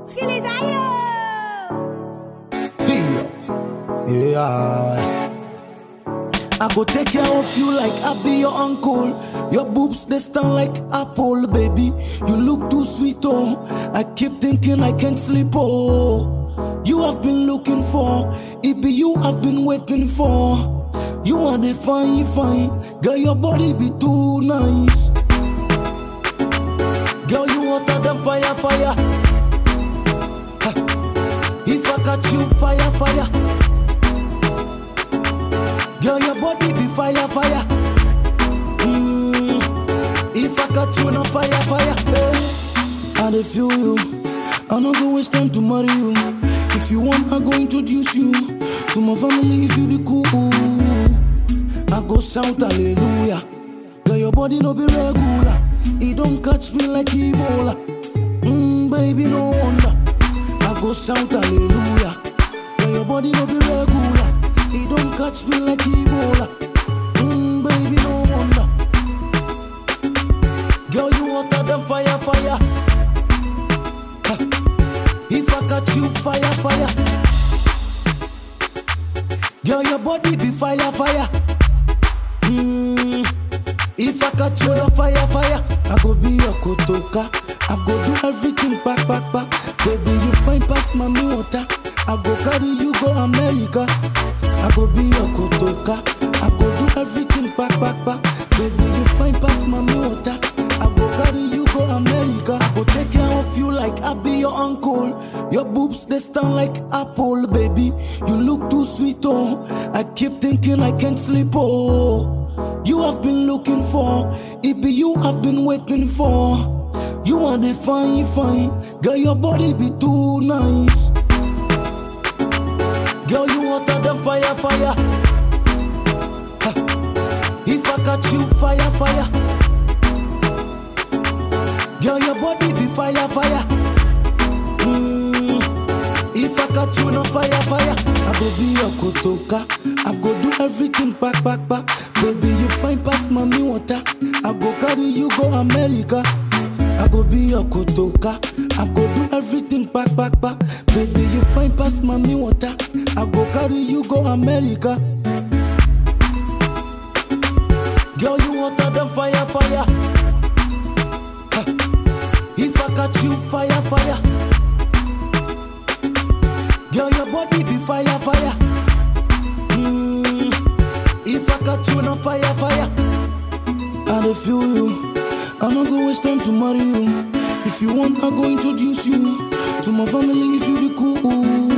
Skilly Zayo! Deal. Yeah. I go take care of you like I be your uncle. Your boobs they stand like apple, baby. You look too sweet, oh. I keep thinking I can't sleep, oh. You have been looking for, it be you I've been waiting for. You are the fine, fine, girl. Your body be too nice. Girl, you hotter than fire, fire. Ha. If I catch you, fire, fire. Girl, your body be fire, fire. Mm. If I catch you, no fire, fire. Hey. I dey feel you. I no go waste time to marry you. If you want, I go introduce you to my family. If you be cool, I go shout hallelujah. Girl, your body no be regular. It don't catch me like Ebola. Mm, baby, no wonder. I go shout hallelujah. Girl, your body no be regular. It don't catch me like Ebola. Mm, baby, no wonder. Girl, you hotter than fire, fire. Ha. If I catch you, fire, fire. Girl, your body be fire, fire. Mm. If I catch you, fire, fire. I go be your kotoka. I go do everything back, back, back. Baby, you fine past mommy water. I go carry you go America. I go be your kotoka. I go do everything back, back, back. Baby, you fine past mommy water. I go carry you go America. I go take care of you like I be your uncle. Your boobs they stand like apple, baby. You look too sweet, oh. I keep thinking I can't sleep, oh. You have been looking for, it be you I've been waiting for. You are the fine, fine, girl. Your body be too nice. Girl, you hotter than fire, fire. Ha. If I catch you, fire, fire. Girl, your body be fire, fire. Mm. If I catch you, no fire, fire. I go be your kotoka. I go do everything back, back, back. Baby, you fine past mommy water. I go carry you go America. I go be your kotoka. I go do everything back, back, back. Baby, you fine past mommy water. I go carry you go America. Girl, you hotter than fire, fire. Ha. If I catch you, fire, fire. Girl, your body be fire, fire. Mm. If I catch you, no fire, fire. I dey feel you. I no go waste time to marry you. If you want, I go introduce you to my family. If you be cool,